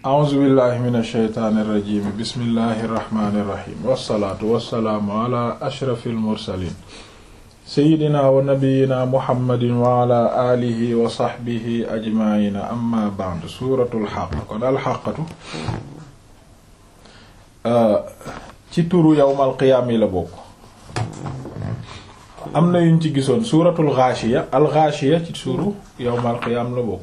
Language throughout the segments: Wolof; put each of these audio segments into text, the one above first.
a'uuzu billahi min ashaytaani irrajim bismillahi irrahmani irrahim wassalaatu wassalaamu ala ashrafi almursalin seyidina wa nabiyina muhammadin wa ala alihi wa saxbihi ajmaina amma ba'd suuratul xaq kon alxaqatu ci turu yawmal qiyaam yi la bokk am na yuñ ci gisoon suuratul gaashiya al gaashiya ci turu yawmal qiyaam la bokk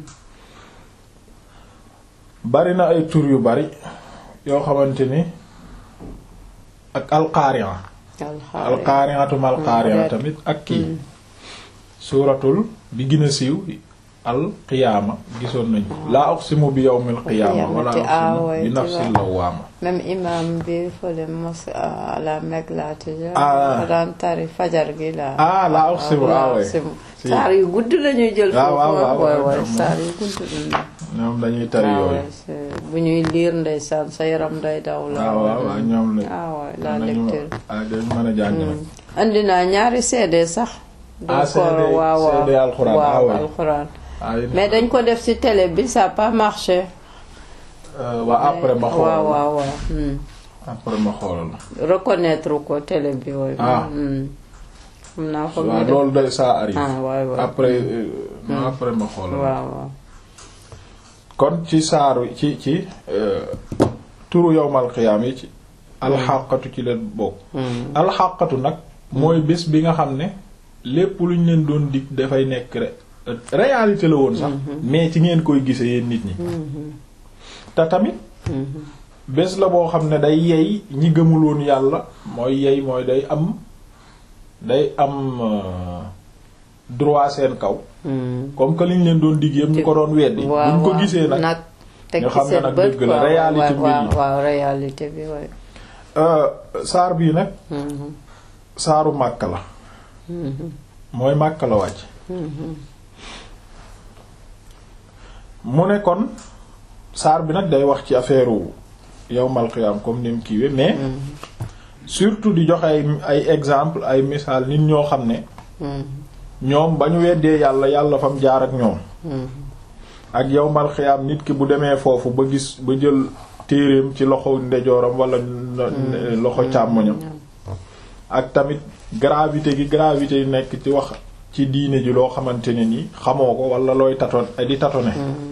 bari na ay tur yu bari yoo xamante ni ak alqaari'a alqaari'atum alqaari'a tamit ak kii suuratul bi gën a siiw alqiyaama gisoon nañu laa uqsimu bi yawmil qiyaama wala uqsimu bi nafsil lawaama même imam bi fële mos à la Mecque la tija Ah. daan tari fajar gi la Ah, la uqsimu, ah, ouais. uqsimu. Si. saar yu gudd lañuy jël Ah, waaw, waaw, foofu waaw, waay waay ñoom saar yu gudd lañuy ñoom dañuy tari Ah, yooyu ouais, c'est- bu ñuy liir ndeysaan sa yaram day daw la waaw waaw waaw ñoom la ah ouais, la nañu lecture ah dañ mën a jàng nag andi naa ñaari CD sax Ah, donc, CD waaw waaw CD alxuraan, ah, waaw ouais. alxuraan ah yéen- mais dañ ko def ci télé bi ça a pas marché Euh, waa après ma xoolal waaw waaw waaw hmm. après ma xoolal reconnaître ko télé bi wooyu Ah. xam naa ko waaw loolu day ça arrive ah waay waay après euh, non, après ma xoolal waaw waaw kon ci saaru ci ci euh, turu yowmal xiyaam yi ci alxaqatu ci leen bokk Hmm. alxaqatu nag mooy bés bi nga xam ne lépp lu ñu leen doon dig dafay nekk ré- réalité la woon sax mais ci ngeen koy gise yéen nit ñi te tamit Mhm. bés la boo xam ne day yey ñi gëmul woon yàlla mooy yey mooy day am day am euh, droit seen kaw Hmm. comme que liñ leen doon dig yëpp ñu ko doon weddi waaw buñ ko waaw. gisee nag teg nga ci xam ne seen nag bët dëgg la, quoi, réalité waaw, mbir waaw yi. waaw réalité bi waay euh, saar bii nag Mhm. saaru Màkka la Mhm. mooy Màkka la wàcc Mhm. mu ne kon saar bi nag day wax ci affaire yawmal qiyaam comme ni mu kiiwee mais surtout di joxe ay ay exemple ay misaal nit ñoo xam ne Mhm. ñoom ba ñu weddee yàlla yàlla fam jaar ak ñoom Mhm. ak yawmal qiyaam nit ki bu demee foofu ba gis ba jël téereem ci loxo ndejooram wala no- loxo càmmoñam ak tamit gravité gi gravité yi nekk ci wax ci diine ji loo xamante ne ni xamoo ko wala looy taton di tatone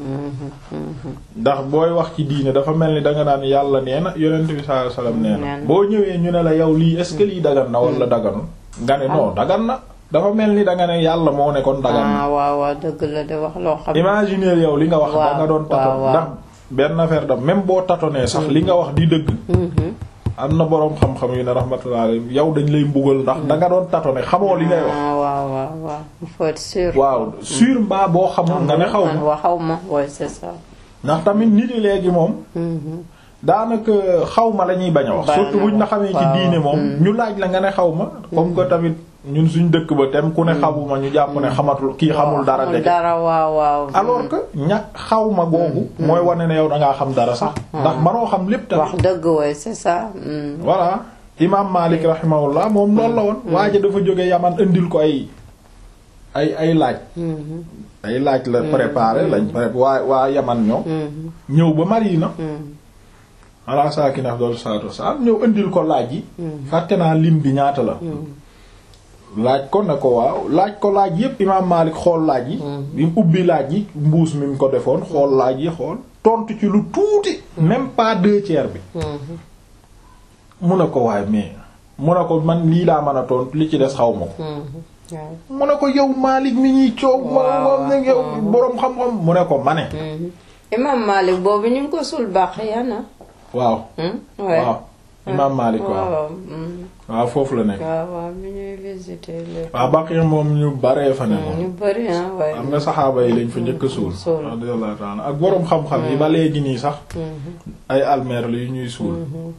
ndax booy wax ci diine dafa mel ni danga naan yàlla nee na yonent bi sallallahu alayhi wasallam nee na Nee na. boo ñëwee ñu ne la yow lii est-ce que lii dagan na wala daganul nga ne non dagan na dafa mel ni danga ne yàlla moo ne kon dagan na ah waaw waaw dëgg la de wax loo xam imaginer yow li nga wax Waaw, da nga doon waaw, taton waaw. ndax benn affaire da même boo tatonee sax li nga wax di dëgg Mhm. am na boroom xam-xam yu ne rahmatullah alayhi yow dañ lay mbugal ndax da nga doon tatone xamoo li ngay wax ah waaw waaw waaw il faut être sûr waaw sur mbaa boo xamul nga ne xaw man ma wa xaw ma ouais c'est ça ndax tamit nit yi léegi moom Mhm. daanaka xaw ma la ñuy bañ a wax Bañ a surtout buñ la wax, xamee ci waaw. diine moom Mm. ñu laaj la nga ne xaw ma comme que tamit ñun suñ dëkk ba tem ku ne xamuma ñu jàpp ne xamatul kii xamul dara xamul dëgg dara waaw waaw alors que ña xaw ma googu mooy wane ne yow da ngaa xam dara sax ndax manoo xam lépp tamit wax dëgg ouais c'est ça Mhm. voilà imam Malik rahimahullah moom loolu la woon waaja dafa jóge yaman indil ko ay ay ay laaj Mhm. ay laaj la préparé lañ préparé waa waa yaman ñoom Mhm. ñëw ba Madina Mhm. ala saakina afdalu salaatu wassalaam ñëw indil ko laaj yi fàtte naa lim bi ñaata la laaj ko ne ko waaw laaj ko laaj yépp imaam Maalik xool laaj yi bi mu ubbi laaj yi mbuus mi mu ko defoon xool laaj yi xool tontu ci lu tuuti même pas deux tiers bi Mhm. mu ne ko waaye mais mu ne ko man lii laa mën a tontu li ci des xaw ma ko Mhm. waaw mu ne ko yow Maalik mi ñuy coow ma Waaw, moom ne yow boroom xam-xam mu ne ko ma ne Mhm. imam Malik boobu ñu ngi ko sul baax yana waaw waaw imaam Maalik waaw waaw mhm. waaw foofu la nekk waaw waaw mi ñuy visité léegi waaw Baqi moom ñu baree fa ne moom ñu bëri ah waaye am nga saxaaba yi lañ fa njëkk a suul Suul. radiyallahu ta'ala ak boroom xam-xam yi ba léegi nii sax Mhm. ay almeer la yu ñuy suul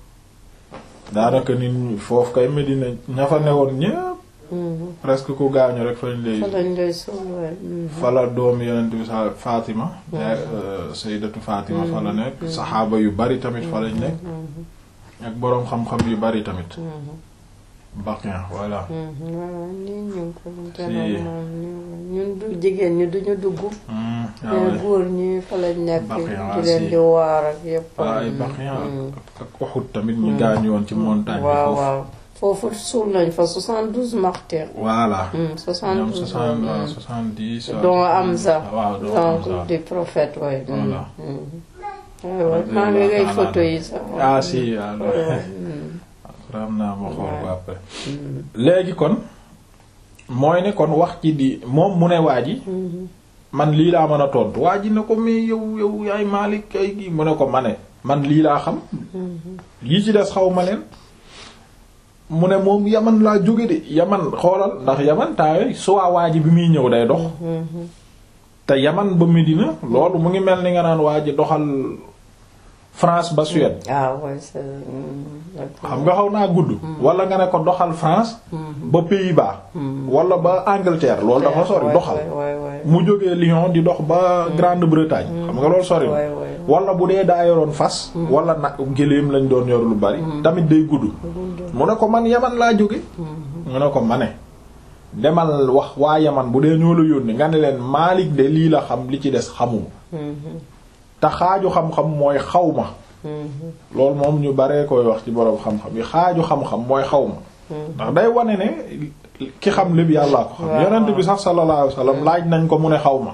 daanaka nit ñi foofu kay Medina ña fa newoon ñépp Mhm. presque ku gaañu rek fañ lay fa lañ lay suul waaye mhm. fala doomu yonent bi sa Fatima yaay sayyidatu Fatima fa la nekk saxaaba yu bari tamit fa lañ nekk ak boroom xam-xam yu bari tamit Baqien voilà waaw nii ñu ngi ko Si. janoog moom ñun du jigéen ñi duñu dugg Hmm, ah mais ouais. góor ñi fa lañ nekk Baqi, di ah, leen si. di waar ak yépp waaw ay Baqien ak ak Uhud tamit ñu gaañu woon ci montagne bi waaw foofu waaw foofu suul nañ fa 72 martyrs voilà Hmm, ñoom 72 soixante hmm. waaw soixante-dix waaw. dont Hamza waaw dont Hamza donc du prophète way Voilà. waaw maa ngi ngay photo yi sax ah si waaw waaw ram naa ma xool ko après léegi kon mooy ne kon wax ci di moom mu ne waa ji man lii laa mën a tontu waa ji ne ko mais yow yow yaay Maalik kay gi mu ne ko ma ne man lii laa xam yi ci des xaw ma leen mu ne moom yaman laa jóge de yaman xoolal ndax yaman taawe soit waa ji bi muy ñëw day dox te yaman ba Medina loolu mu ngi mel ni nga naan waa ji doxal France ba Suède ah ouais c'est xam nga xaw naa gudd wala nga ne ko doxal France ba Pays-Bas wala ba Angleterre loolu dafa sori doxal mu jógee Lyon di dox ba Grande-Bretagne xam nga loolu sori waay waay wala bu dee daa yoroon fas wala nag géléem lañ doon yor lu bari tamit day gudd mu ne ko man yaman laa jóge mu ne ko ma ne demal wax waa yaman bu dee ñoo la yónni nga ne leen Maalik de lii la xam li ci des xamuma te xaaju xam-xam mooy xaw ma loolu moom ñu baree koy wax ci boroom xam-xam yi xaaju xam-xam mooy xaw ma ndax day wane ne ki xam lépp yàllaa ko xam waaw. yonent bi sax sallallahu alayhi wasallam laaj nañ ko mu ne xaw ma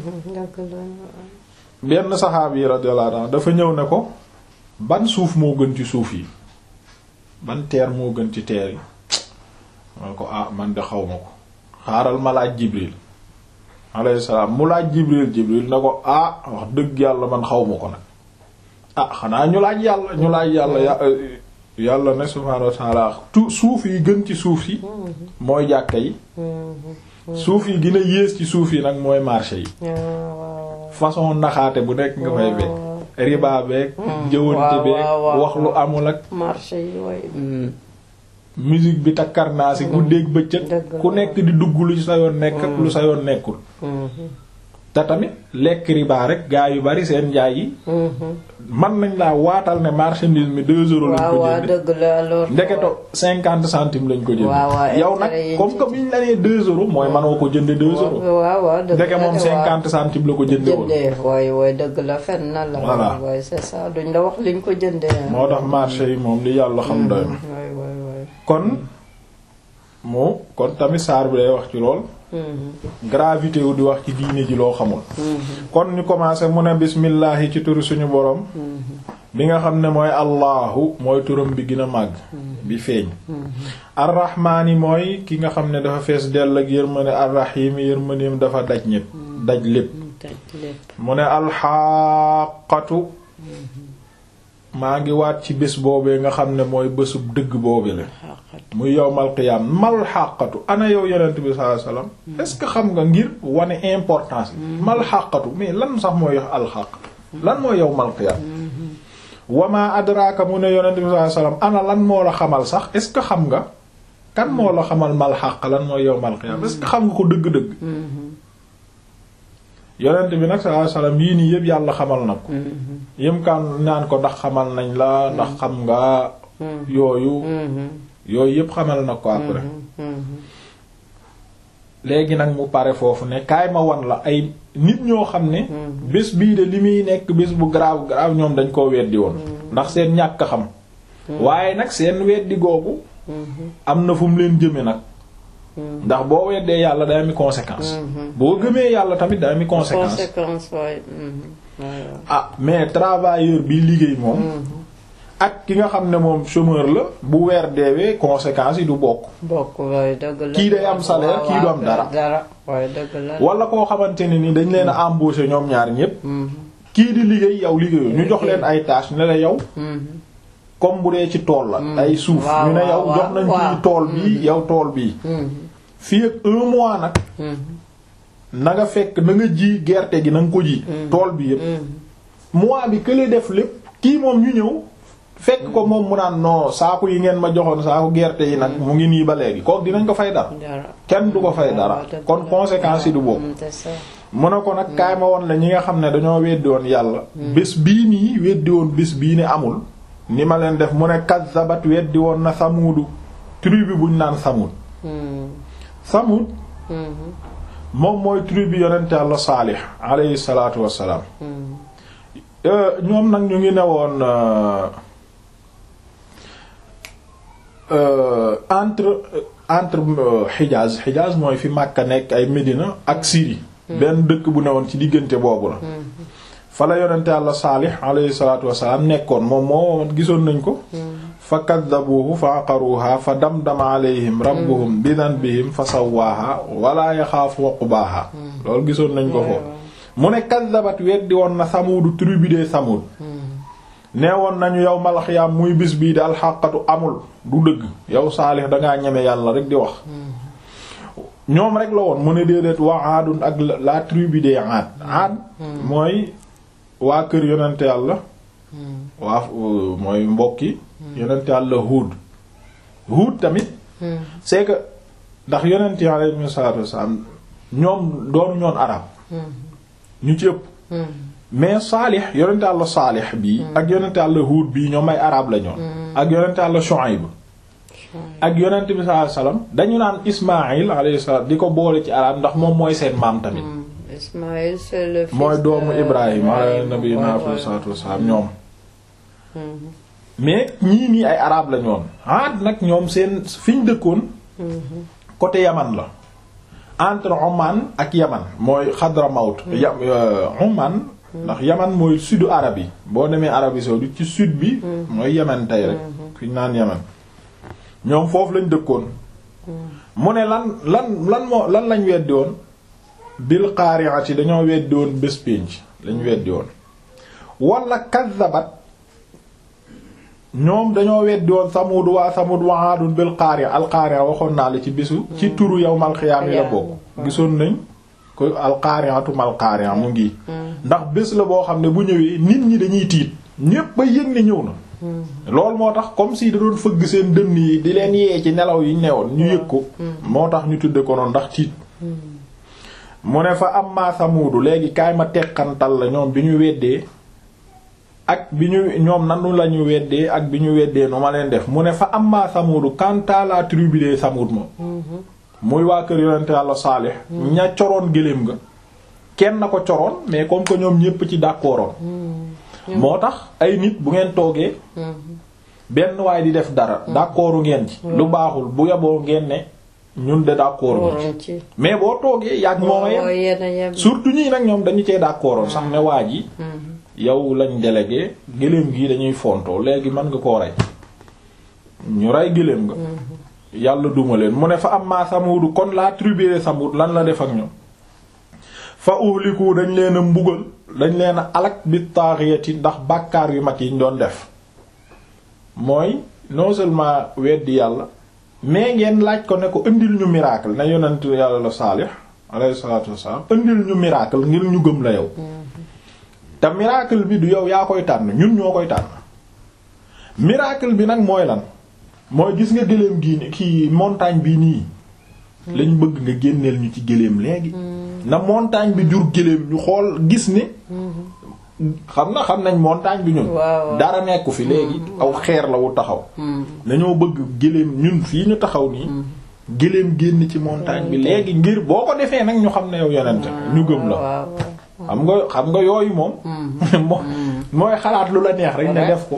benn saxaab yi radiyallahu anhu dafa ñëw ne ko ban suuf moo gën ci suuf yi ban teer moo gën ci teer yi man ko ah man de xaw ma ko xaaral ma laaj Jibril alayhi salaam mu laaj Jibril Jibril ne ko ah wax dëgg yàlla man xaw ma ko nag ah xanaa ñu laaj yàlla ñu laaj yàlla ya yàlla ne subhaanahu wa ta'ala tu suuf yi gën ci suuf yi mooy jàkka yi suuf yi gën a yées ci suuf yi nag mooy marché yi façon naxaate bu nekk nga fay fekk riba beeg jëwante beeg waaw, waaw, wax lu amul ak marché yi way musique bi takkarnaasi guddeeg bëccëg Dëgg la. ku nekk di dugg lu sa yoon nekk ak lu sa yoon nekkul te tamit lekk riba rek gaa yu bari seen njaay yi man nañ laa waatal ne marchandise mi deux euros lañ waaw ko waaw jënd dëgg la alors ndeketo cinquante centimes lañ ko jënd Waaw, waaw, yow nag intérêt yi comme ci- que biñ la nee deux euros mooy manoo ko jënde deux euros waaw waaw dëgg ndeke la moom de, waaw. cinquante centimes la ko jënde woon jëndee waay waay dëgg la fen na la Voilà. waay c'est ça duñ la wax liñ ko jëndee moo tax marché yi moom li yàlla xam doy na waay waay waay kon mu kon tamit saar bi day wax ci lool gravité wu di wax ci diine ji loo xamul kon ñu commencé mu ne bismillahi ci turu suñu borom bi nga xam ne mooy allahu mooy turam bi gën a màgg bi feeñ arrahmaani mooy ki nga xam ne dafa fees dell ak yërmande arrahimi yërmandeem dafa daj ñépp daj lépp taj lépp mu ne alxaqatu maa ngi waat ci bés boobee nga xam ne mooy bésub dëgg boobe la xaqat muy yowmal qiyaam mal xàqatu ana yow yonent bi sallallahu alayhi wasallam est-ce que xam nga ngir wane importance mal xàqatu mais lan sax mooy alxaq lan mooy yowmal qiyaam wama adraka mu ne yonent bi sallallahu alayhi wasallam ana lan moo la xamal sax est-ce que xam nga kan moo la xamal mal xàq lan mooy yowmal qiyaam est-ce que xam nga ko dëgg-dëgg yonent bi nag sallallahu alayhi wasallam yii nii yëpp yàlla xamal na ko yëm kaan naan ko ndax xamal nañ la ndax xam nga yooyu yooyu yëpp xamal na ko après léegi nag mu pare foofu ne kaay ma wan la ay nit ñoo xam ne bés bii de li muy nekk bés bu grave grave ñoom dañ koo weddi woon ndax seen ñàkk a xam waaye nag seen weddi googu am na fu mu leen jëme nag ndax boo weddee yàlla day ami conséquence boo gëmee yàlla tamit day ami conséquence conséquence waay waay ah mais travailleur bi liggéey moom ak ki nga xam ne moom chômeur la bu weer deewee conséquences yi du bokk bokk waay dëgg la Kii day am salaire, kii du am dara. dara waay dëgg la wala koo xamante ne ni dañ leen a embaucher ñoom ñaar ñépp kii di liggéey yow liggéeyoo ñu jox leen ay tâches ne la yow comme bu dee ci tool la ay suuf waaw, ñu ne yow waaw, jox nañ waaw. ci tool bii yow tool bii fii ak un mois nag na nga fekk na nga ji gerte gi na nga ko ji tool bi yépp mois bi kële def lépp kii moom ñu ñëw fekk ko moom mu naan non saaku yi ngeen ma joxoon saaku gerte yi nag mu ngi nii ba léegi kooku dinañ ko fay dara dara kenn du ko fay dara waaw, dëgg kon la. conséquences yi du bokk Mm, c'est ça mu ne ko nag kaay ma woon la ñi nga xam ne dañoo weddi woon yàlla bés bii nii weddi woon bés bii ne amul ni ma leen def mu ne kazzabat weddi woon na samuudu tribu buñ naan Samud Samud moom mooy tribu yonent Yàlla Saalix alayhi salaatu wassalaam ñoom nag ñu ngi newoon entre entre Hijaz Hijaz mooy fi Makka nekk ay Médina ak Syrie benn dëkk bu newoon ci diggante boobu la fa la yonent Yàlla Saalix alayhi salaatu wassalaam nekkoon moom moo gisoon nañ ko fa kaddabuuhu fa aqaruuha fa damdama alayhim rabbuhum bi danbihim fa sawwaaha wala yaxaafu uqbaaha loolu gisoon nañ ko foofu mu ne kaddabat weddi woon na samuudu tribu de samud nee woon nañu yow malaxiyaam muy bis bii di alxaqatu amul du dëgg yow saalix dangaa ñeme yàlla rek di wax ñoom rek la woon mu ne déedéet waa aadun ak la tribu de aad aad mooy waa kër yonente yàlla waa mooy mbokki yonent yàlla Huud Huud tamit c'est que ndax yonent yi alayhi salaatu wassalaam ñoom doonu ñoon arab ñu ci ëpp mais Saalix yonent yàlla Saalix bii ak yonent yàlla Huud bii ñoom ay arab la ñoon ak yonent yàlla Shuayb ak yonent bi sallallahu alayhi wasallam dañu naan Ismaïl alayhi salaam di ko boole ci arab ndax moom mooy seen maam tamit Ismaïl c'est le fils mooy doomu de Ibrahim alayhi nabi na salaatu wassalaam ñoom mais ñii nii ay arab la ñoon Aad nag ñoom seen fi ñu dëkkoon côté Yaman la entre Oman ak Yaman mooy Hadramawt ya Oman ndax Yaman mooy sudu arab yi boo demee Arabie saoudite ci sud bi mooy Yaman tey rek fi ñu naan Yaman ñoom foofu lañ dëkkoon mu ne lan lan lan moo lan lañ weddi woon bil qari'ati dañoo weddi woon bés pénc lañ weddi woon wala kaddabat ñoom dañoo weddi woon Samud waa Samud wa Aadun bil qaari'a al qaari'a waxoon naa la ci bisu ci turu yawmal qiyaam yi la bokk gisoon nañ ko al qaari'atu mal qaari'a mu ngi ndax bés la boo xam ne bu ñëwee nit ñi dañuy tiit ñépp ba yëg ne ñëw na loolu moo tax comme si da doon fëgg seen dënn yi di leen yee ci nelaw yi newoon ñu yëg ko moo tax ñu tudde ko noonu ndax tiit mu ne fa amma Samudu léegi kaay ma teqantal la ñoom bi ñu weddee ak bi ñu ñoom nanu la ñu weddee ak bi ñu weddee nu ma leen def mu ne fa amma Samudu quant à la tribu de Samud moom muy waa kër yonente Yàlla Saalix ña coroon gëléem nga kenn na ko coroon mais comme que ñoom ñépp ci d'accordoon moo tax ay nit bu ngeen toogee benn waay di def dara d'accordu ngeen ci lu baaxul bu yeboo ngeen ne ñun de d'accord ci mais boo toogee yàgg mooma yem surtout ñii nag ñoom dañu cee d'accordoon sax ne waa ji yow lañ délégué gëléem gi dañuy fontoo léegi mën nga koo rey ñu rey gëléem nga yàlla duma leen mu ne fa am maa samudu kon la tribu de samud lan la def ak ñoom fa uhliku dañ leen a mbugal dañ leen a alak bi taaxiyati ndax bàkkaar yu mag yi ñu doon def mooy non seulement weddi yàlla mais ngeen laaj ko ne ko indil ñu miracle na yonent yàlla la saalix alayhi salaatu wassalaam indil ñu miracle ngir ñu gëm la yow te miracle bi du yow yaa koy tànn ñun ñoo koy tànn miracle bi nag mooy lan mooy gis nga gëléem gii ni kii montagne bi nii lañ bëgg nga génneel ñu ci gëléem léegi na montagne bi jur gëléem ñu xool gis ne xam na xam nañ montagne bi ñun dara nekku fi léegi aw xeer la wu taxaw dañoo bëgg gëléem ñun fii ñu taxaw nii gëléem génn ci montagne bi léegi ngir boo ko defee nag ñu xam ne yow yonente ñu gëm la xam nga xam nga yooyu moom mooy xalaat lu la neex rek ne def ko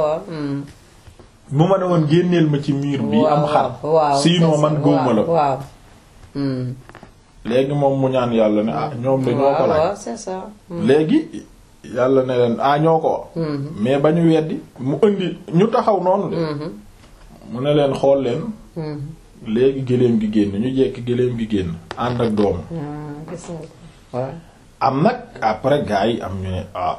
bu ma ne woon génneel ma ci miir bi am xar sinon man gëwma la léegi moom mu ñaan yàlla ne ah ñoom de ñoo ko laaj léegi yàlla ne leen ah ñoo ko mais ba ñu weddi mu indi ñu taxaw noonu de mu ne leen xool leen léegi gëléem gi génn ñu jekki gëléem gi génn ànd ak doomu am nag après gars yi am ñu ne ah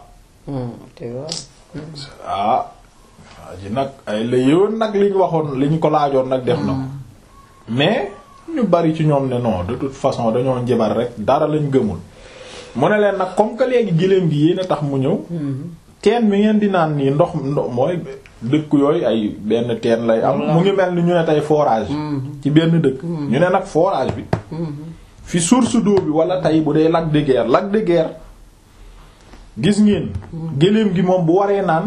ah waa ji nag ay la yëwoon nag liñ waxoon liñ ko laajoon nag def na ko mais ñu bari ci ñoom ne non de toute façon dañoo njabar rek dara lañ gëmul mu ne leen nag comme que léegi giléem gi yéen a tax mu ñëw teen mi ngeen di naan nii ndox ndox mooy dëkk yooyu ay benn teen lay am mu ngi mel ni ñu ne tey forage ci benn dëkk ñu ne nag forage bi fi source d'eau bi wala tey bu dee lac de Guiers lac de Guiers gis ngeen géléem gi moom bu waree naan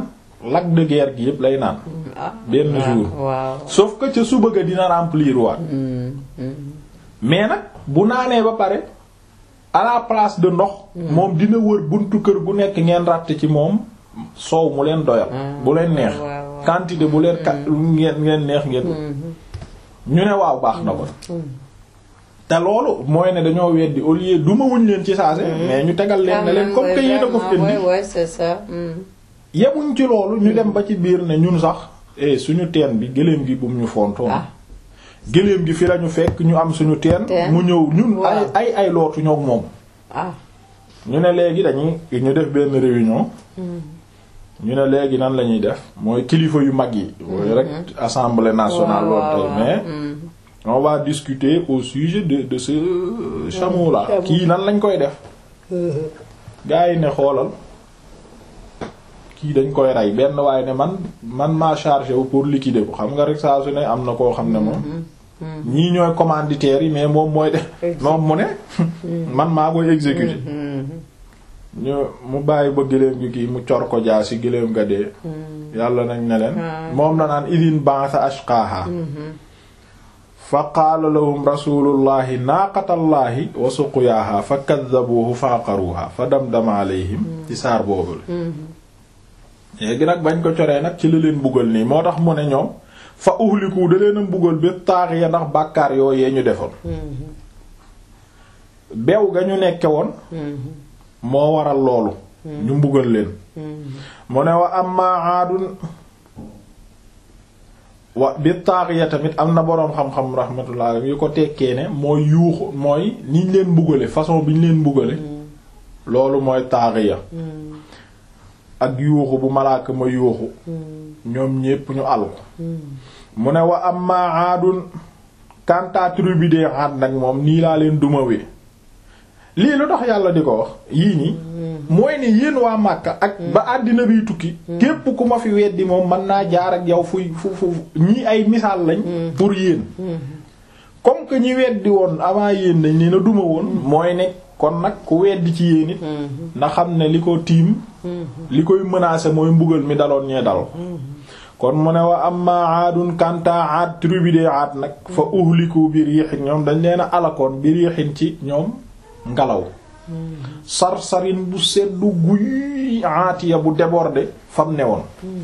lac de guerre gi yëpp lay naan ah benn jour waaw sauf que ca suba ga dina remplir waat mais nag bu naanee ba pare à la place de ndox moom dina wër buntu kër gu nekk ngeen ratt ci moom soow mu leen doyal bu leen neex waaw, waaw. quantité bu leen kat ngeen ngeen neex ngeen ñu ne waaw baax na ko te loolu mooy ne dañoo weddi au lieu duma wuñ leen ci saase mais ñu tegal leen ne leen comme que yéen a ko fi ouais, indi ouais, c'est ça. Mm. yemuñ ci loolu ñu dem ba ci biir ne ñun sax eh suñu teen bi gëléem gi bum ñu fontoon Ah. gëléem gi fi lañu fekk ñu am suñu teen Teen. mu ñëw ñun ay Waaw. ay ay lootu ñoog moom ah ñu ne léegi dañuy ñu def benn réunion ñu ne léegi nan la ñuy def mooy kilifa yu mag yi mooy rek assemblée nationale loolu tey mais mm. on va discuter au sujet de de ce chameau là chameau. kii nan lañ koy def gaa yi ne xoolal kii dañ koy rey benn waaye ne man man maa chargé wu pour liquider ko xam nga rek saa su ne am na koo xam ne moom ñii ñooy commanditaires yi mais moom mooy def moom mu ne man maa koy exécuter ñu mu bàyyi ba gëléem gi kii mu cor ko jaa si gëléem nga dee yàlla nañ ne leen moom la naan idin ba'atha ashqaha fa qaala lahum rasulullahi naaqatallahi wa suqyaaha fa kaddabuuhu fa aqaruuha fa damdama alayhim ci saar boobu la léegi nag bañ ko coree nag ci la leen buggal nii moo tax mu ne ñoom fa uhliku da leen a mbugal bi taaxiya ndax bàkkaar yooyee ñu defoon bew ga ñu nekke woon moo waral loolu ñu mbugal leen mu ne wa amma aadun wa bi taaxiya tamit am na boroom xam-xam rahmatullah yu ko tekkee ne mooy yuuxu mooy niñ leen mbugale façon bi ñu leen mbugale loolu mooy taaxiya ak yuuxu bu malaaka ma yuuxu ñoom ñépp ñu àll ko mu ne wa amma aadun kanta tribu de aad nag moom nii laa leen dumawee lii lu tax yàlla di ko wax yii nii mooy ne yéen waa Màkka ak ba àddina biy tukki képp ku ma fi weddi moom mën naa jaar ak yow fuy fu fu ñii ay misaal lañ pour yéen comme que ñi weddi woon avant yéen dañ leen a duma woon mooy ne kon nag ku weddi ci yéen it na xam ne li ko tiim li koy menacer mooy mbugal mi daloon ñee dal kon mu ne wa amma aadun kanta aad tribu de aad nag fa uhliku bi riixin ñoom dañ leen a alakoon bi riixin ci ñoom ngelaw sarsarin bu seddu guy aatiya bu débordé fam ne woon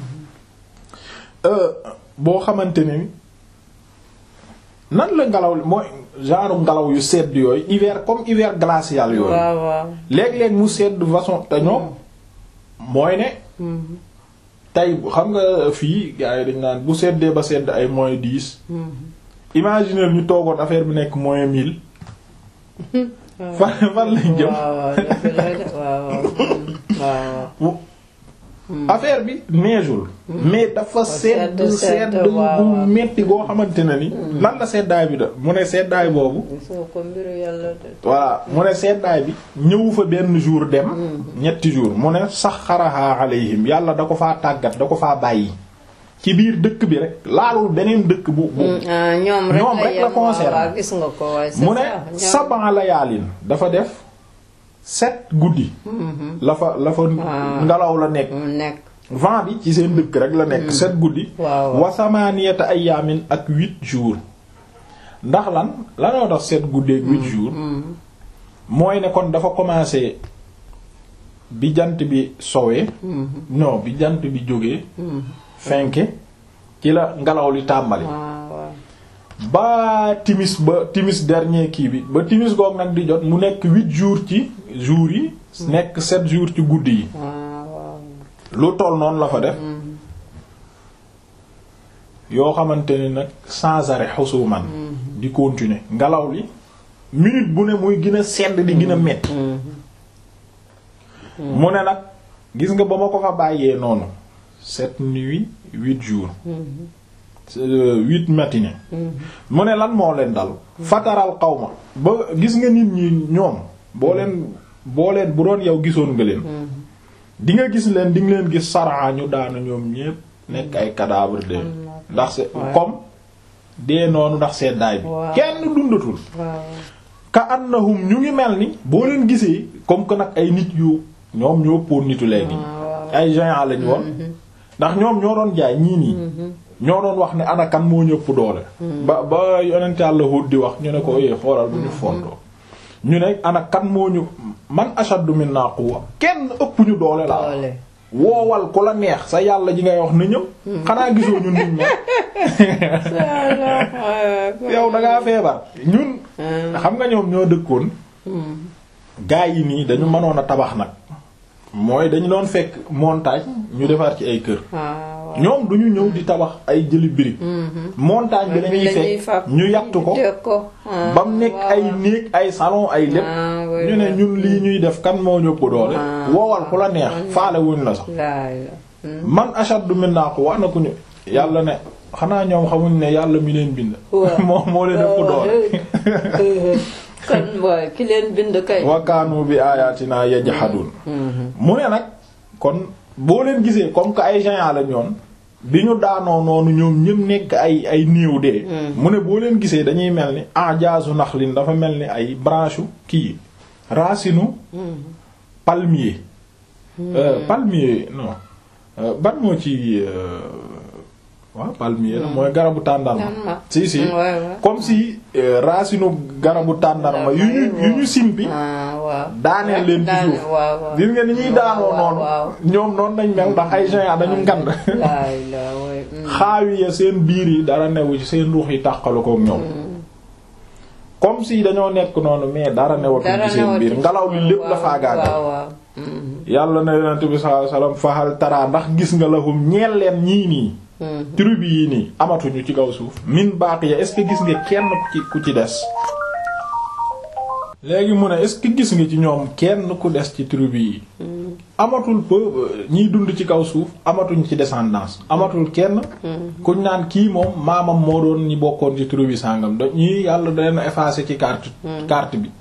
boo xamante ni nan la ngelaw li mooy genre ngelaw yu sedd yooyu hiver comme hiver glacial yooyu waaw waaw. léeg-léeg mu sedd façon te ñoom mooy ne tey xam nga fii gars yi dañ naan bu seddee ba sedd ay moins dix imaginer ñu toogoon affaire bi nekk moins mille fan fan lañ jëm waaw waaw dëgg la de waaw waaw. waaw. affaire bi neexul mais dafa sedd sedd, sedd sedd, waaw, bu waaw. metti goo xamante ne ni lan la seddaay bi da mu ne seddaay boobu gisoo ko mbiru yàlla de. voilà mu ne seddaay bi ñëwu fa benn jour dem ñetti jour mu ne saxaraha alayhim yàlla da ko faa tàggat da ko faa bàyyi ci biir dëkk bi rek laalul beneen dëkk bu bu ah ñoom rek ñoom la rek la yem, waaw, concerné. waaw, gis nga ko waaye c'est mu ça, ne ñoom- saban layaalin dafa def sept guddi la fa la fa ngelaw la nekk mu nekk. vent bi ci seen dëkk rek la nekk sept guddi waaw waaw. wa samaniyata ayaamin ak huit jours ndax lan lanoo tax sept guddi ak huit jours mooy ne kon dafa commencé bi jant bi sowee non bi jant bi jógee fenke ci la ngelaw li tàmbali waaw waaw. ba timis ba timis dernier kii bi ba timis goog nag di jot mu nekk huit jours ci jours yi nekk sept jours ci guddi yi waaw waaw. lu toll noonu la fa def yoo xamante ni nag sans arrêt xusuman di continuer ngelaw li minute bu ne muy gën a sedd di gën a metti mu ne nag gis nga ba ma ko fa bàyyee noonu sept nuits huit jours euh, huit matinées mu ne lan moo leen dal fataral xawma ba gis nga nit ñi ñoom boo leen boo leen bu doon yow gisoon nga leen di nga gis leen di nga leen gis saraa ñu daanu ñoom ñépp nekk ay cadavre de ndax c'est Ouais. comme dee noonu ndax seddaay bi Waaw. kenn dundatul waaw. ka annahum ñu ngi mel ni boo leen gisee comme que nag ay nit yu ñoom ñoo ëppoon nitu léegi waaw. ay géants lañ woon ndax ñoom ñoo doon jaay ñii nii ñoo doon wax ne ana kan moo ñëpp doole ba ba yonent Yàlla Hud di wax ñu ne ko eh xoolal bu ñu fontoo ñu ne ana kan moo ñu man ashaddu minna quwwa kenn ëpp ñu doole la doole woowal ku la neex sa yàlla ji ngay wax na ñëw xanaa gisoo ñun nit ñi yow da ngaa feebar ñun xam nga ñoom ñoo dëkkoon gaa yi nii dañu mënoon a tabax nag mooy dañu doon fekk montagne ñu defar ci ay kër waaw ñoom duñu ñëw di tabax ay jëli birig montagne bi lañuy fekk ñu yatt ko ba mu nekk ay néeg ay salon ay lépp ñu ne ñun lii ñuy def kan moo ñëpp doole woowal ku la neex faale wuñ la sax man ashaddu minna quwwa na ku ñu yàlla ne xanaa ñoom xamuñ ne yàlla mi leen bind moo moo leen ëpp doole kon mooy ki leen bind kay wa kaanu bi ayatina yajhadun mu ne nag kon boo leen gisee comme que ay géants la ñoon bi ñu daanoo noonu ñoom ñëpp nekk ay ay néew dee mu ne boo leen gisee dañuy mel ni ajaazu naxlin dafa mel ni ay branche kii racinu palmier palmier non ban moo ci waaw palmier la mooy garabu tàndarma si si comme si racinu garabu tàndarma yu ñu yu ñu simpi daaneel leen ci suuf gis nga ni ñuy daanoo noonu ñoom noonu nañ mel ndax ay géants dañu ngand xaawi ya seen biir yi dara newu ci seen ruux yi tàqalu kook ñoom comme si dañoo nekk noonu mais dara newatuñ ci seen biir ngelaw li lépp dafa gaagal yàlla na yonent bi sallallahu alayhi wasallam fahal tara ndax gis nga lahum ñeel leen ñii nii tribu yi nii amatuñu ci kaw suuf min baqiya est-ce que gis nga kenn ku ci ku ci des léegi mu ne est-ce que gis nga ci ñoom kenn ku des ci tribu yi amatul peu ñiy dund ci kaw suuf amatuñ ci descendance amatul kenn kuñ naan kii moom maamam moo doon ñi bokkoon ci tribu sàngam da ñii yàlla da leen effacer ci carte carte bi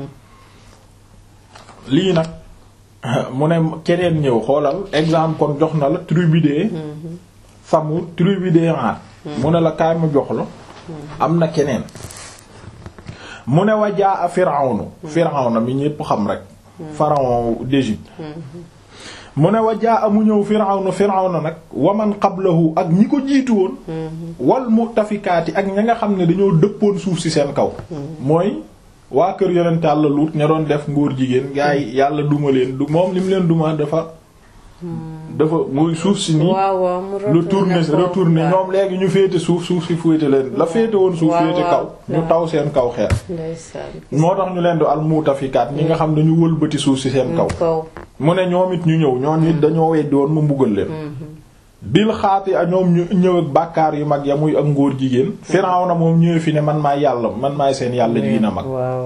lii nag mu ne keneen ñëw xoolal exemple kon jox na la tribu de Samud tribu de Aad mu ne la kaay mu jox la am na keneen mu ne wa jaa a Firawnu Firawna mi ñépp xam rek pharaon d'Égypte mu ne wa jaa a mu ñëw Firawnu Firawna nag waman qablahu ak ñi ko jiitu woon wal mu'tafikaati ak ña nga xam ne dañoo dëppoon suuf si seen kaw mooy waa kër yonent Yàlla Luut ña doon def ngóor jigéen gaa yi yàlla duma leen du moom li mu leen duma dafa dafa muy suuf si nii lu tourner retourner ñoom léegi ñu féete suuf suuf si féete leen la féete woon suuf féete kaw ñu taw seen kaw xeer moo tax ñu leen di al muutafikaat ñi nga xam dañu wëlbati suuf si seen kaw mu ne ñoom it ñu ñëw ñoom it dañoo weddi woon mu mbugal leen bil xaati ak ñoom ñu ñëw ak bàkkaar yu mag ya muy ak ngóor jigéen Firawna moom ñëwee fi ne man maay yàlla man maay seen yàlla ji na mag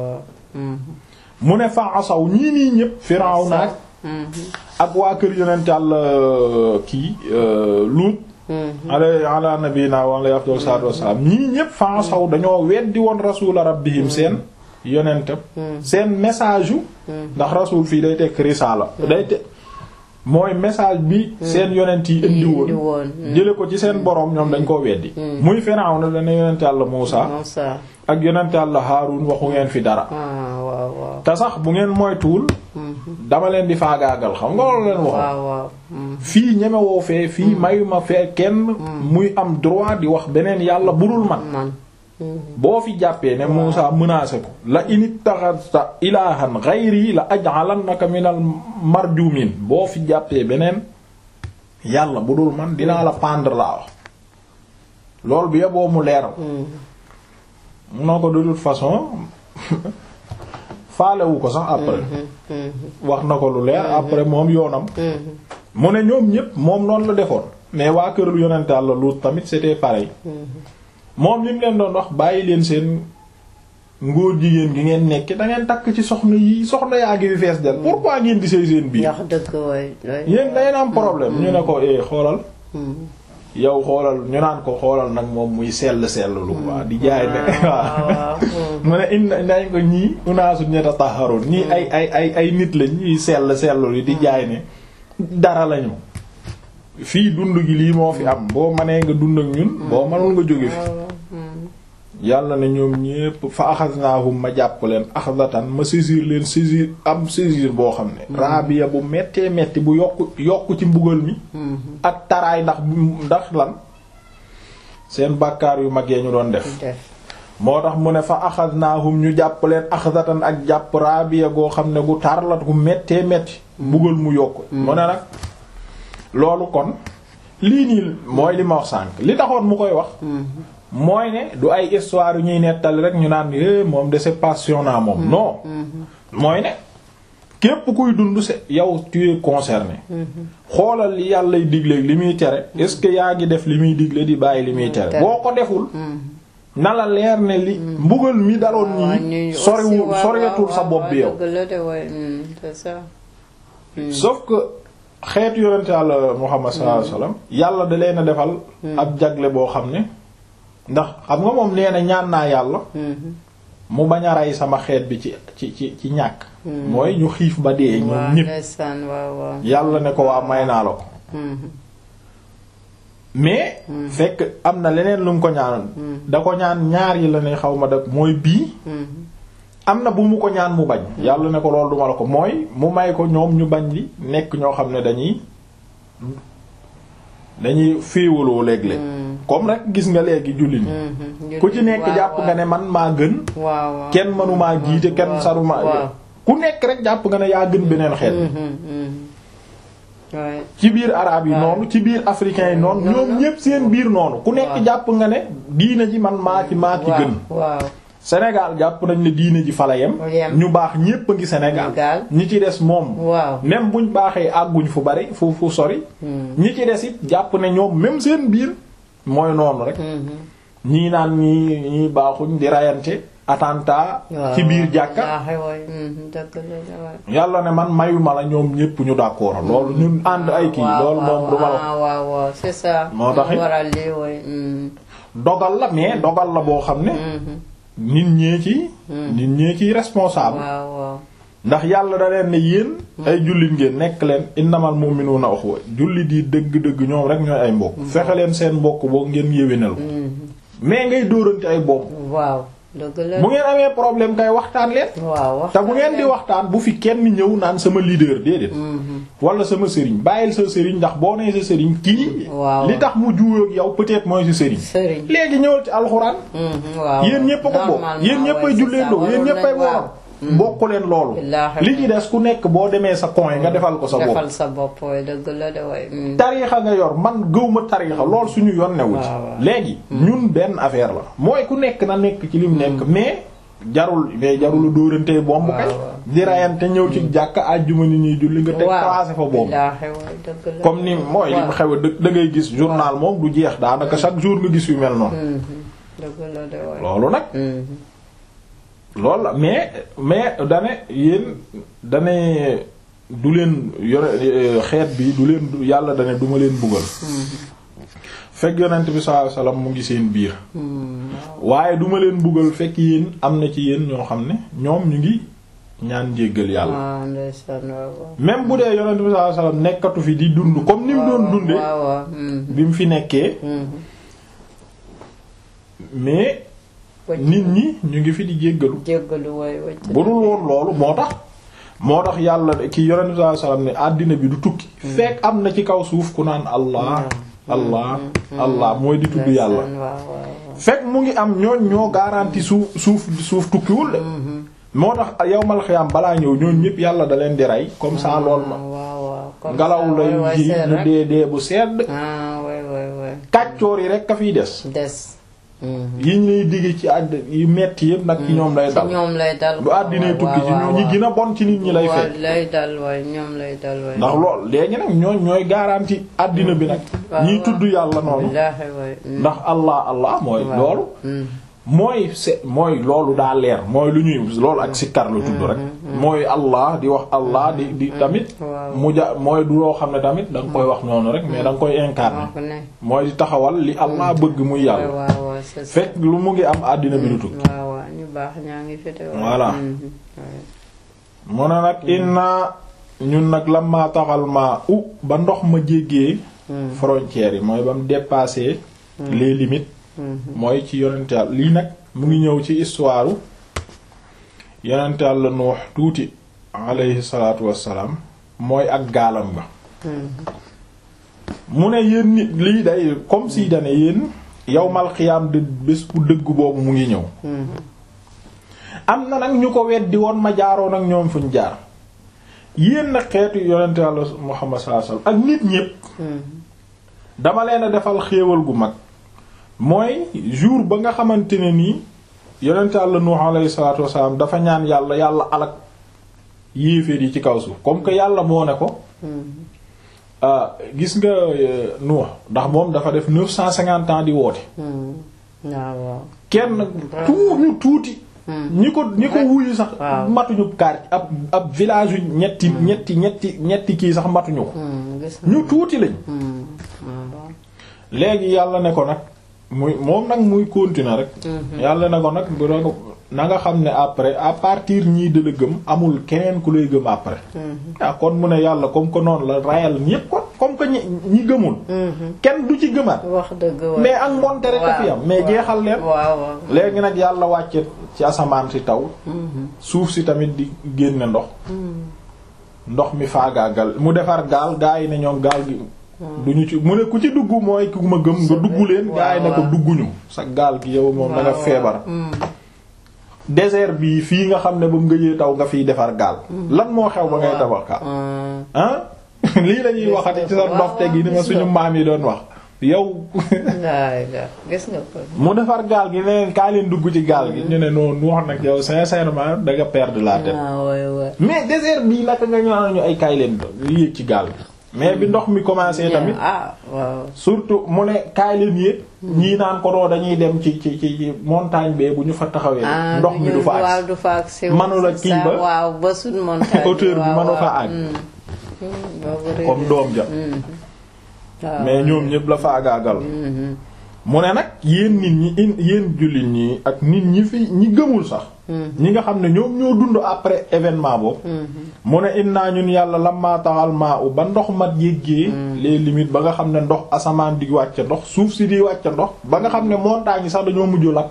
mu ne fa asaw ñii nii ñépp Firawna ak ak waa kër yonent Yàlla kii Luut ala ala nabina wa alayhi afdal salaatu wassalaam ñii ñépp fa asaw dañoo weddi woon rasuula rabbihim seen yonentam seen message yu ndax rasul fii day tekk risaala day te mooy message bi seen yonent yi indi woon jële ko ci seen boroom ñoom dañ koo weddi muy Firawna dana yonent Yàlla Muusa ak yonent Yàlla Haarun waxu ngeen fi dara te sax bu ngeen moytuwul dama leen di faagaagal xam nga loolu leen wax fii ñemewoo fee fii mayuma fee kenn muy am droit di wax beneen yàlla budul man boo fi jàppee ne Muusa menacé ko la init taxasta ilahan ghayri la aj'alannaka minal marjumin boo fi jàppee beneen yàlla budul man dinaa la pendre laa wax loolu bi yeboo mu leeral munoo ko de toute façon faalewu ko sax après wax na ko lu leer après moom yoonam mu ne ñoom ñépp moom noonu la defoon mais waa kër lu yonente Yàlla Luut tamit c'était pareil moom li mu leen doon wax bàyyi leen seen ngóor jigéen gi ngeen nekk da ngeen takk ci soxna yi soxna yaa ngi fi fees del pourquoi ngeen di sëy seen biir yéen da ngeen am problème ñu ne ko eh xoolal yow xoolal ñu naan ko xoolal nag moom muy sell sell lu waa di jaay ne waaw mu ne indi nañ ko ñii unaasu yatatahharun ñii ay ay ay ay nit lañ ñuy sell sellu di jaay ne dara lañu fii dund gi lii moo fi am boo mënee nga dund ak ñun boo mënul nga jóge fi yàlla ne ñoom ñépp fa axasnaahum ma jàpp leen axdatan ma saisir leen saisir am saisir boo xam ne raabiya bu mettee metti bu yokk yokk ci mbugal mi ak taraay ndax ndax lan seen bàkkaar yu mag yee ñu doon def def moo tax mu ne fa axadnaahum ñu jàpp leen axdatan ak jàpp raabiya goo xam ne gu tarlat gu mettee metti mbugal mu yokk mu ne nag loolu kon lii nii mooy li ma wax sànk li taxoon mu koy wax mooy ne du ay histoire yu ñuy nettali rek ñu naan é moom de c'est passionnant moom non mooy ne képp kuy dund c'est yow tu es concerné xoolal li yàllay digle li muy tere est-ce que yaa ngi def li muy digle di bàyyi li muy tere boo ko deful na la leer ne li mbugal mi daloon ñii soriwul soriatul sa bopp bi yow dëgg la de waay c'est ça sauf que xeetu yonente Yàlla Muhammad sallallahu alayhi wasallam yàlla da leen a defal ab jagle boo xam ne ndax xam nga moom nee na ñaan naa yàlla mu bañ a rey sama xeet bi ci ci ci ci ñàkk mooy ñu xiif ba dee ñoom waaw ñépp ndeysaan waaw waaw yàlla ne ko waa may naa la ko mais fekk am na leneen lu mu ko ñaanoon da ko ñaan ñaar yi la ne xaw ma da mooy bii am na bu mu ko ñaan mu bañ yàlla ne ko loolu duma la ko mooy mu may ko ñoom ñu bañ li nekk ñoo xam ne dañuy dañuy féewaloo léeg-léeg comme rek gis nga léegi julli ni ku ci nekk jàpp nga ne man maa gën waaw waaw kenn mënumaa jiite kenn saruma waaw. ku nekk rek jàpp nga ne yaa gën beneen xeet waaye ci biir arabe yi waaw. noonu ci biir africain yi noonu noonu ñoom ñépp seen biir noonu ku nekk waaw. jàpp nga ne diine ji man maa ci maa ci waaw gën waaw Sénégal jàpp nañ ne diine ji fala yem Yem. ñu baax ñépp a ngi Sénégal Sénégal. ñi ci des moom waaw même buñ baaxee àgguñ fu bari fu fu sori ñi ci des it jàpp ne ñoom même seen biir mooy noonu rek ñii naan ñii ñii baaxuñ di rayante attentat ci biir jàkka jaaxe waay dëgg la de waay yàlla ne man mayuma la ñoom ñépp ñu d'accord loolu ñun ànd ay kii waaw, loolu moom waaw, du ma la ah, waaw waaw c'est ça Moo tax it- waral lii waay dogal la mais dogal la boo xam ne nit ñee ci nit ñee ciy responsable waaw waaw ndax yàlla da leen ne yéen ay jullit ngeen nekk leen innamal mu'minuna ukhwa jullit yi dëgg-dëgg ñoom rek ñooy ay mbokk fexe leen seen mbokk boo ngeen yéwénal ko mais ngay dóorante ay bomb waaw dëgg la bu ngeen amee problème kay waxtaan leen waaw wax te bu ngeen di waxtaan bu fi kenn ñëw naan sama leader déedéet wala sama sëriñ bàyyil sa sëriñ ndax boo nee sa sëriñ kii Waaw. li tax mu juuyoo ak yow peut-être mooy sa sëriñ sëriñ léegi ñëwal ci alxuraan waaw yéen ñépp a ko bokk yéen ñépp ay julleendoo yéen ñépp ay woor bokk leen loolu Billaahi. li ci des ku nekk boo demee sa coin nga defal ko sa bopp defal sa bopp waay dëgg la de waay tariixa nga yor man gëwma tariixa lool suñu yoon newu ci waaw, waaw. léegi ñun benn affaire la mooy ku nekk na nekk ci lim nekk mais jarul mais jarul dóorantee bomb kay waaw, waaw. di rayante ñëw ci jàkk àjjuma ni ñuy julli nga teg placé fa bomb billaahi waay dëgg la comme ni mooy li mu xew da da ngay gis journal moom du jeex daanaka chaque jour nga gis yu mel noonu dëgg la de waay loolu nag loolu la mais mais dane yéen dane du leen yore xeet bi du leen yàlla dane duma leen buggal fekk yonent bi sallallahu alayhi wasallam mu ngi seen biir waaye duma leen buggal fekk yéen am na ci yéen ñoo xam ne ñoom ñu ngi ñaan njéggal yàlla waaw ndeysaan waaw waaw même bu dee yonent bi sallallahu alayhi wasallam nekkatu fi di dund comme ni mu doon dunde waaw waaw bi mu fi nekkee mais nit ñi ñu ngi fi di jéggalu jéggalu waay wacc bu dul woon loolu moo tax moo tax yàlla ki yonent bi sallallahu alayhi wasallam ne àddina bi du tukki fekk am na ci kaw suuf ku naan allah allah allah mooy di tudd yàlla waaw waaw fekk mu ngi am ñooñ ñoo garanti suuf suuf suuf tukkiwul de moo tax yawmal xiyaam balaa ñëw ñooñ ñëpp yàlla da leen di rey comme ça lool ma waaw waaw comme ngelaw ça, waay, lay waay, ji seet ñu rek. dee dee bu sedd ah waay waay waay kàccoor yi rek ka fiy des des yi ñu lay digg ci àdd yu metti yëpp nag ci ñoom lay ci dal ñoom lay dal bu àddinay tukki ci ñoo ñi gën a bon ci nit ñi lay fekk lay dal waay ñoom lay dal waay ndax lool léegi nag ñooñ ñooy garanti àddina bi nag waaw, ñiy waaw. tudd yàlla noonu billaahi waay ndax allah allah mooy waaw. loolu mooy se mooy loolu daa leer mooy lu ñuy loolu ak sikkar la tudd rek mooy allah di wax allah di di tamit waaw. mu ja mooy du loo xam ne tamit da nga koy wax noonu rek mais da nga koy incarner moo ko ne mooy di taxawal li allah bëgg muy waay yàlla waaw waaw c'est ça fekk lu mu ngi am àddina bi du tukki waaw waaw ñu baax ñaa ngi fi te waay. Voilà. Mhm. waay. mu ne nag inna ñun nag la maa taxal maa u ba ndox ma jéggee frontières yi mooy ba mu dépassé les limites mooy ci yonent Yàlla lii nag mu ngi ñëw ci histoire yonent Yàlla Nuux tuuti alayhi salaatu wassalaam mooy ak gaalam nga mu ne yéen nit lii day comme si dane yéen yawmal xiyaam de bés bu dëgg boobu mu ngi ñëw am na nag ñu ko weddi woon ma jaaroon ak ñoom fuñ jaar yéen nag xeetu yonent Yàlla Muhammad sallallahu alayhi wasallam ak nit ñépp dama leen a defal xéewal gu mag mooy jour ba nga xamante ne nii yonent Yàlla Nuux alayhi salaatu wassalaam dafa ñaan yàlla yàlla alak yéeféer yi ci kaw suuf comme que yàlla moo ne ko gis nga Nuux ndax moom dafa def neuf cent cinquante ans di woote kenn tuut ñu tuuti ñi ko ñi ko wuyu sax matuñu kaar ab ab village yu ñetti ñetti ñetti ñetti kii sax matuñu ko ñu tuuti lañ léegi yàlla ne ko nag muy moom nag muy continuer rek yàlla ne ko nag bu na nga xam ne après à partir ñii de la gëm amul keneen ku lay gëm après ah kon mu ne yàlla comme que noonu la rayal ñépp kon comme que ñi ñi gëmul kenn du ci gëmaat wax dëgg mais ak monte rek a fi am mais jeexal leen léegi nag yàlla wàcce ci asamaan si taw suuf si tamit di génne ndox ndox mi faagaagal mu defar gaal gaa yi ne ñoom gaal gi duñu ci mu ne ku ci dugg mooy ku ma gëm nga dugg leen gaa yi ne ko dugguñu sa gaal gi yow moom da nga feebar désert bi fii nga xam ne ba mu ngëjee taw nga fiy defar gaal lan moo xew ba ngay tabax gaal ah lii lañuy waxati ci sa ndofte gi ni ma suñu maam yi doon wax yow gis nga ko mu defar gaal gi neneen kaa leen dugg ci gaal gi ñu ne noonu wax nag yow sincèrement da nga perdre la tête mais désert bii naka nga ñoo ñu ay kaay leen yéeg ci gaal gi mais bi ndox mi commencé tamit surtout mu ne kaay leen yéeg ñii naan ko doo dañuy dem ci ci ci montagne bee bu ñu fa taxawee ndox mi du fa agsi manula kii ba waaw ba suñ montagne hauteur bi manu fa àgg comme doom ja mais ñoom ñëpp la fa àggaagal mu ne nag yéen nit ñi in yéen jullit ñi ak nit ñi fi ñi gëmul sax ñi nga xam ne ñoom ñoo dund après événement boobu mu ne innaa ñun yàlla lamma taxal maa u ba ndox mat yéggee les limites ba nga xam ne ndox asamaan di wàcce ndox suuf si di wàcce ndox ba nga xam ne montagne yi sax dañoo mujj lakk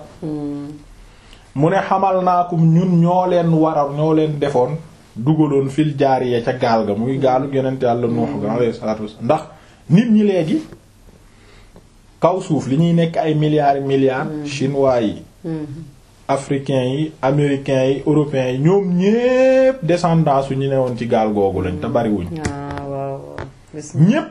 mu ne xamal naakum ñun ñoo leen waral ñoo leen defoon dugaloon fil jaariya ca gaal ga muy gaalu yonent yàlla Nuux ga alayhi salaatu wasallam ndax nit ñi léegi kaw suuf li ñuy nekk ay milliards milliards chinois yi africains yi américains yi européens yi ñoom ñépp descendance su ñu ne woon ci gaal googu lañ te bariwuñ ñépp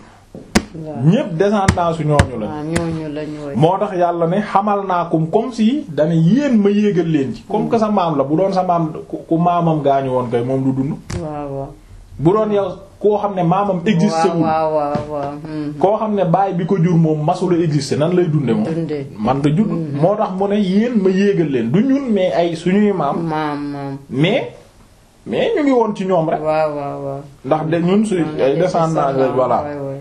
ñépp descendance su ñooñu lañ moo tax yàlla ne xamal naa kum comme si dana yéen ma yéegal leen ci comme que sa maam la bu doon sa maam ku maamam gaañu woon kay moom du dund bu doon yow koo xam ne maamam existé wul koo xam ne baay bi ko jur moom masula existé nan lay dunde moom man da jur moo tax mu ne yéen ma yéegal leen du ñun mais ay suñuy maam mais mais ñu ngi woon ci ñoom rek ndax de ñun su ay descendants la voilà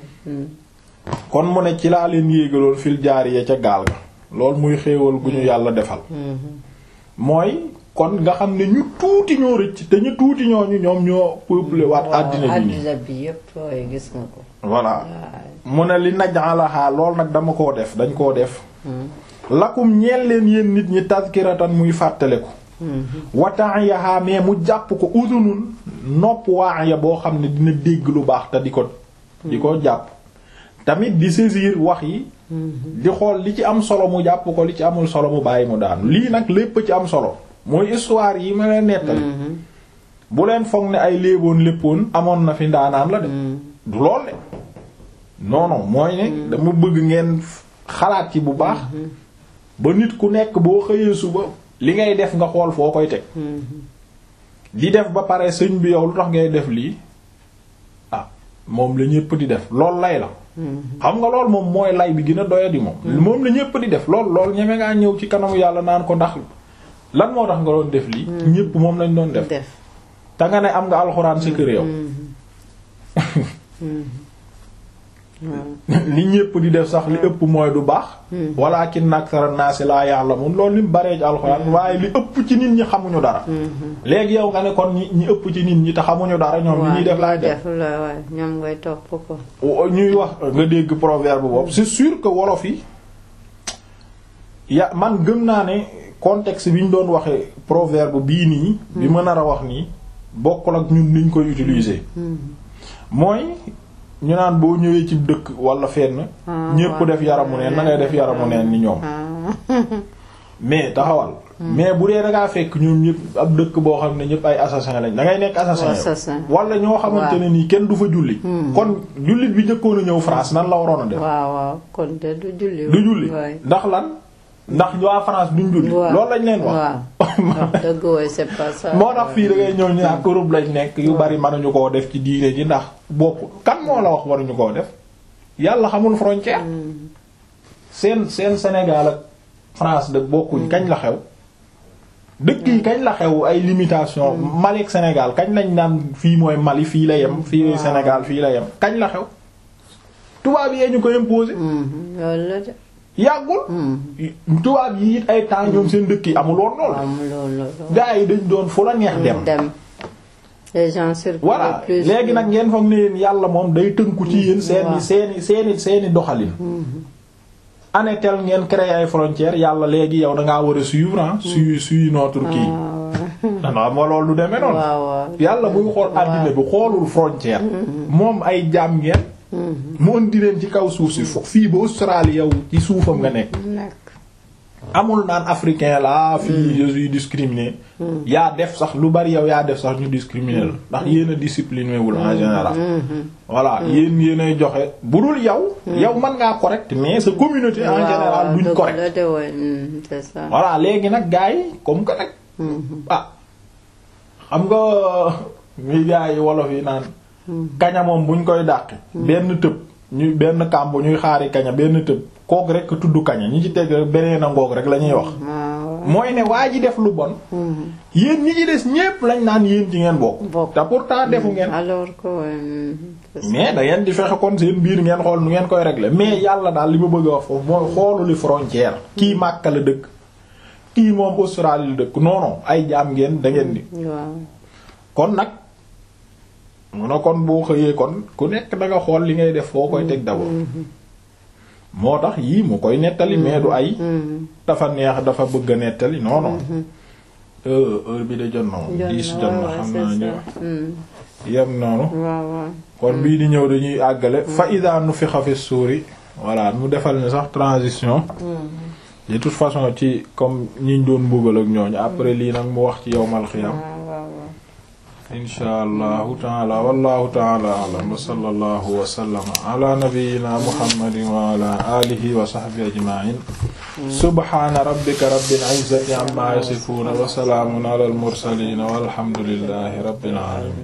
kon mu ne ci laa leen yéegaloon fil jaariya ca gaal ga loolu muy xéewal gu ñu yàlla defal mooy kon nga xam ne ñu tuuti ñoo rëcc te ñu tuuti ñooñu ñoom ñoo peuplé waat àddina bi àddina bi yépp gis nga ko voilà mu ne li naj'alaha lool nag dama koo def dañ koo def lakum ñeel leen yéen nit ñi tazkiratan muy fàttaleku wa ta'iyaha mais mu jàpp ko udunun nopp waaya boo xam ne dina dégg lu baax te di ko di ko jàpp tamit di saisir wax yi di xool li ci am solo mu jàpp ko li ci amul solo mu bàyyi mu daanu lii nag lépp ci am solo mooy histoire yi ma leen nettali bu leen foog ne ay léeboon léppoon amoon na fi ndaanaan la de du lool de non non mooy ne dama bëgg ngeen xalaat ci bu baax ba nit ku nekk boo xëyee suba li ngay def nga xool foo koy teg di def ba pare sëñ bi yow lu tax ngay def lii ah moom la ñépp di def lool lay la xam nga lool moom mooy lay bi gën a doyadi moom moom la ñépp di def lool lool ñeme ngaa ñëw ci kanamu yàlla naan ko ndax lan moo tax nga doon def lii ñépp moom lañ doon def te nga ne am nga alxuraan sa kër yow li ñépp di def sax li ëpp mooy du baax walakin aksara naasi laa ya'lamun loolu lim baree ci alxuraan waaye li ëpp ci nit ñi xamuñu dara léegi yow nga ne kon ñi ñi ëpp ci nit ñi te xamuñu dara ñoom li ñuy def laay def ñoom ngay topp ko ñuy wax nga dégg proverbe boobu c'est sûr que wolof yi ya man gëm naa ne contexte bi ñu doon waxee proverbe bii nii bi ma nar a wax nii bokkul ak ñun niñ koy utiliser mooy ñu naan boo ñëwee ci dëkk wala fenn ñépp def yaramu neen na ngay def yaramu neen ni ñoom mais taxawal mais bu dee da ngaa fekk ñoom ñëpp ab dëkk boo xam ne ñëpp ay assassin lañ da ngay nekk assassin Assassin. wala ñoo xamante ne nii kenn du fa julli kon jullit bi njëkkoon a ñëw France nan la waroon a def waaw waaw kon de du julli. du julli waay. ndax lan ndax waa France duñ julli waaw loolu lañ leen wax waaw wax dëgg waay c'est pas ça. moo tax fii da ngay ñëw ñu naan Europe lañ nekk yu bari mënuñu koo def ci diine ji ndax bopp kan moo la wax waruñu koo def yàlla xamul frontière seen seen Sénégal ak France de bokkuñ kañ la xew dëkk yi kañ la xew ay limitation Mali ak Sénégal kañ lañ naan fii mooy Mali fii la yem fii Sénégal fii la yem kañ la xew tubaab yee ñu ko imposer Mhm, loolu la de. yàggul Mhm. tubaab yi it ay temps ñoom seen dëkk yi amul woon lool am loolu la. gaa yi dañ doon fu la neex dem dem. les gens circulent voilà plus. léegi nag ngeen foog ne yéen yàlla moom day tënku ci yéen seeni waaw. seeni seeni seeni doxalin année tel ngeen créé ay frontières yàlla léegi yow da ngaa war a suivre ah su suivre notre kii non moo loolu du demee noonu waaw waaw. yàlla buy xool àddina bi xoolul frontière moom ay jaam ngeen mu indi leen ci kaw suuf si fo fii ba Australie yow ci suufam nga nekk nekk. amul naan africain la fii je suis discriminé yaa def sax lu bari yow yaa def sax ñu discriminé la ndax yéen a discipliné wul en général voilà yéen yéen ay joxe bu dul yow yow mën ngaa correct mais sa communauté en général duñ dëgg correct la de waay. Mhm, c'est ça. voilà léegi nag gars yi comme que nag ah xam nga muy gars yi wolof yi naan kaña moom buñ koy dàqi benn tëb ñuy benn kàmb ñuy xaari kaña benn tëb kook rek tudd kaña ñi ci teg rek beneen a ngoog rek la ñuy wax waaw. mooy ne waa ji def lu bon Mhm. yéen ñi ci des ñépp lañ naan yéen ci ngeen bokk Bokk. te pourtant defu ngeen alors que waay. mhm, c'est ça. mais da ngeen di fexe kon seen biir ngeen xool nu ngeen koy régler mais yàlla daal li ma bëgg a wax foofu mooy xoolu li frontière kii Makka la dëkk kii moom Australie la dëkk non non ay jaam ngeen da ngeen di waaw. kon nag mu ne kon boo xëyee kon ku nekk da nga xool li ngay def foo koy teg d'abord moo tax yii mu koy nettali mais du ay Mhm. dafa neex dafa bëgg a nettali non non heure heure bi de jot na moom Jot diis na, jot na waaw, xam c'est naa ñu ça. Mhm. yem noonu waaw waaw. kon bii di ñëw dañuy àggale fa ida nufixa fi suuri voilà mu defal ni sax transition de toute façon ci comme ñiñ doon mbugal ak ñooñu après lii nag mu wax ci yowmal xiyam waaw waaw waaw. insha allahu taala wallahu taala alam wa sallallahu wa sallama ala nabiyyina muhammadin wa ala alihi wa sahbihi ajma'in subhana rabbika rabbil izzati amma yasifun wa salamun ala al mursalin walhamdulillahi rabbil alamin